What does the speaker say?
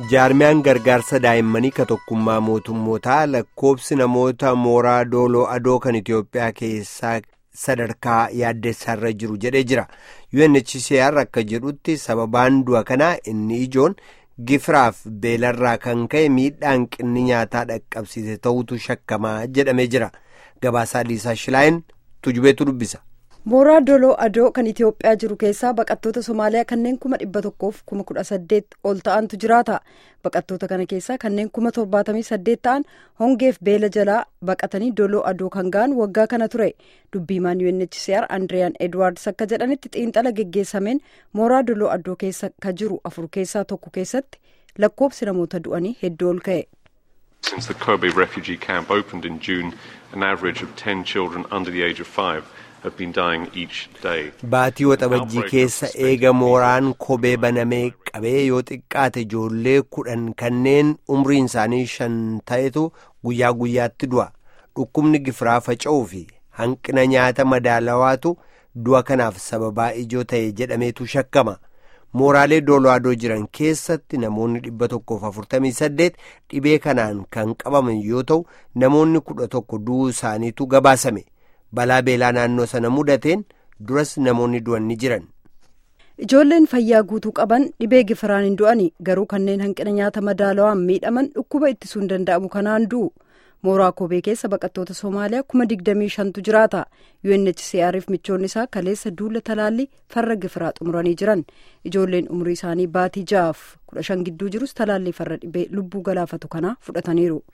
jaarmiyaan gargaarsa daa'immanii ka tokkummaa mootummootaa lakkoobsi namoota mooraa dooloo adoo kan itiyoophiyaa keessaa sadarkaa yaaddessaarra jiru jedhee jira unhcr akka jedhutti sababaan du'a kanaa inni ijoon gifiraaf beelarraa kan ka'e miidhaan qinni nyaataa dhaqqabsiise ta'utu shakkamaa jedhamee jira gabaasaa liisaa shilaayin tujubeetu dubbisa. mooraa doloo adoo kan itiyoophiyaa jiru keessaa baqattoota somaaliyaa kanneen kuma dhibba tokkoof kuma kudha saddeet ol ta'antu jiraata baqattoota kana keessaa kanneen kuma torbaatamii saddeet ta'an hongeef beela jalaa baqatanii doloo adoo kan ga'an waggaa kana ture dubbiimaan unhcr andriyaan edwaards akka jedhanitti xiinxala geggeessameen mooraa doloo adoo keessa ka jiru afur keessaa tokko keessatti lakkoobsi namoota du'anii hedduu ol ka'e. Since the Kobe refugee camp opened in June, an average of 10 children under the age of 5 have been dying each day. Baatii waxabajjii keessa eega mooraan kobee banamee qabee yoo xiqqaate ijoollee kudhan kanneen umriin isaanii shan ta'etu guyyaa guyyaatti du'a. Dhukkubni gifiraa faca'uu fi hanqina nyaata madaalawaatu du'a kanaaf sababaa ijoo ta'e jedhameetu shakkama. mooraalee doolaadoo jiran keessatti namoonni dhibba tokkoof afurtamii saddeet dhibee kanaan kan qabaman yoo ta'u namoonni kudha tokko du'uu isaaniitu gabaasame balaa beelaa naannoo sana mudateen duras namoonni du'an ni jiran. ijoolleen fayyaa guutuu qaban dhibee gifiraan hin du'ani garuu kanneen hanqina nyaata madaalawaan miidhaman dhukkuba ittisuu hin danda'amu kanaan du'u. mooraa kobee keessa baqattoota soomaaliyaa kuma digdamii shantu jiraata unhcr fi michoonni isaa kaleessa duula talaallii farra gifiraa xumuranii jiran ijoolleen umrii isaanii baatii ja'aaf kudha shan gidduu jirus talaallii farra dhibee lubbuu galaafatu kanaa fudhataniiru.